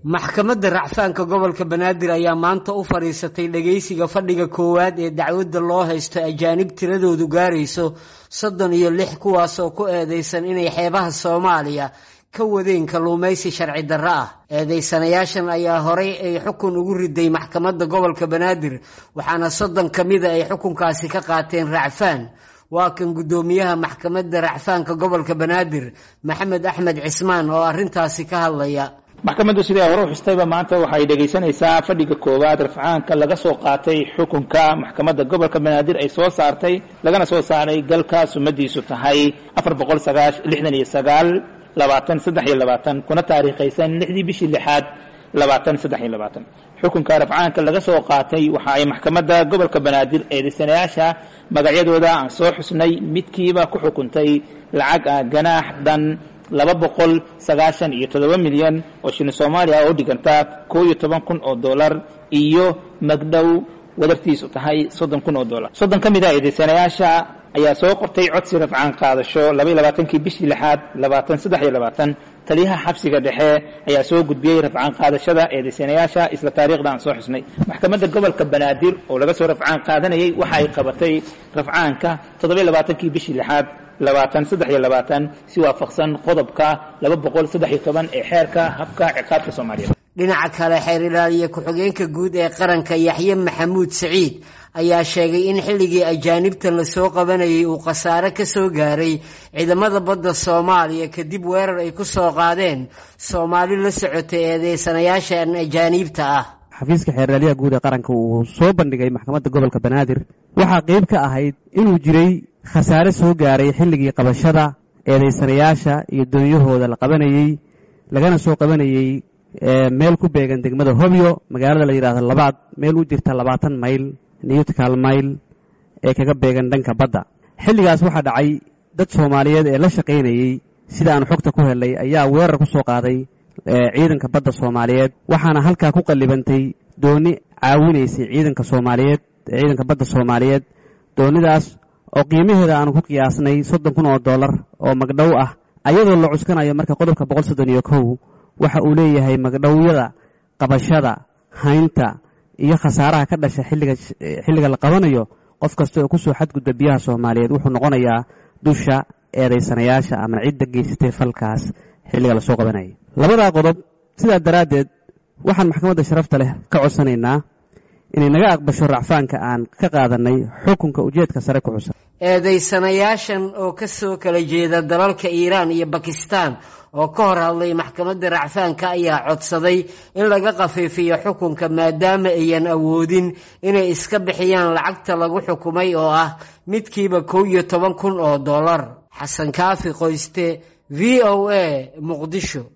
maxkamadda racfaanka gobolka banaadir ayaa maanta u fadhiisatay dhageysiga fadhiga koowaad ee dacwadda loo haysto ajaanib tiradoodu gaarayso soddon iyo lix kuwaas oo ku eedeysan inay xeebaha soomaaliya ka wadeen kalluumaysi sharci darro ah eedeysanayaashan ayaa horay ay xukun ugu riday maxkamadda gobolka banaadir waxaana soddon ka mida ay xukunkaasi ka qaateen racfaan waa kan guddoomiyaha maxkamadda racfaanka gobolka banaadir maxamed axmed cismaan oo arrintaasi ka hadlaya maxkamaddu siday hore u xustayba maanta waxay dhegaysanaysaa fadhiga koowaad rafcaanka laga soo qaatay xukunka maxkamadda gobolka banaadir ay soo saartay lagana soo saaray galka sumadiisu tahay afar boqol sagaash lixdan iyo sagaal labaatan saddex iyo labaatan kuna taariikhaysan lixdii bishii lixaad labaatan saddex iyo labaatan xukunka rafcaanka laga soo qaatay waxa ay maxkamadda gobolka banaadir eedeysanayaasha magacyadooda aan soo xusnay midkiiba ku xukuntay lacag ah ganaax dhan laba boqol sagaashan iyo toddoba milyan oo shilin soomaaliya oo dhiganta koo iyo toban kun oo dollar iyo magdhow wadartiisu tahay soddon kun oo dollar soddon ka mid a eedeysanayaasha ayaa soo qortay codsi rafcaan qaadasho laba iyo labaatankii bishii lixaad labaatan saddex iyo labaatan taliyaha xabsiga dhexe ayaa soo gudbiyey rafcaan qaadashada eedeysanayaasha isla taariikhda aan soo xusnay maxkamadda gobolka banaadir oo laga soo rafcaan qaadanayay waxa ay qabatay rafcaanka toddoba iyo labaatankii bishii lixaad labaatan saddex iyo labaatan si waafaqsan qodobka laba boqol saddex iyo toban ee xeerka habka ciqaabka soomaaliyeed dhinaca kale xeer ilaaliye ku-xigeenka guud ee qaranka yaxye maxamuud saciid ayaa sheegay in xilligii ajaanibta lasoo qabanayay uu khasaare ka soo gaaray ciidamada badda soomaaliya kadib weerar ay ku soo qaadeen soomaali la socotay eedeysanayaashan ajaaniibta ah xafiiska xeerlaaliyaha guud ee qaranka uu soo bandhigay maxkamadda gobolka banaadir waxaa qeyb ka ahayd inuu jiray khasaare soo gaaray xilligii qabashada eedeysanayaasha iyo doonyahooda la qabanayey lagana soo qabanayey meel ku beegan degmada hobyo magaalada la yidhaahdo labaad meel u jirta labaatan mayl newtkal mayl ee kaga beegan dhanka badda xilligaas waxaa dhacay dad soomaaliyeed ee la shaqaynayey sida aan xogta ku helay ayaa weerar ku soo qaaday ciidanka badda soomaaliyeed waxaana halkaa ku qallibantay dooni caawinaysay ciidanka soomaaliyeed ciidanka badda soomaaliyeed doonidaas oo qiimaheeda aanu ku qiyaasnay soddon kun oo dollar oo magdhow ah ayadoo la cuskanayo marka qodobka boqol soddon iyo kow waxa uu leeyahay magdhowyada qabashada haynta iyo khasaaraha ka dhasha xilliga la qabanayo qof kasta oo kusoo xadgudba biyaha soomaaliyeed wuxuu noqonayaa dusha eedaysanayaasha ama cidda geysatay falkaas xilliga lasoo qabanaya labadaa qodob sidaa daraaddeed waxaan maxkamadda sharafta leh ka codsanaynaa inay naga aqbasho racfaanka aan ka qaadanay xukunka ujeedka sare ku xusan eedeysanayaashan oo ka soo kala jeeda dalalka iiraan iyo bakistan oo ka hor hadlay maxkamadda racfaanka ayaa codsaday in laga khafiifiyo xukunka maadaama ayan awoodin inay iska bixiyaan lacagta lagu xukumay oo ah midkiiba kow iyo toban kun oo dollar xasan kaafi qoyste v o a muqdisho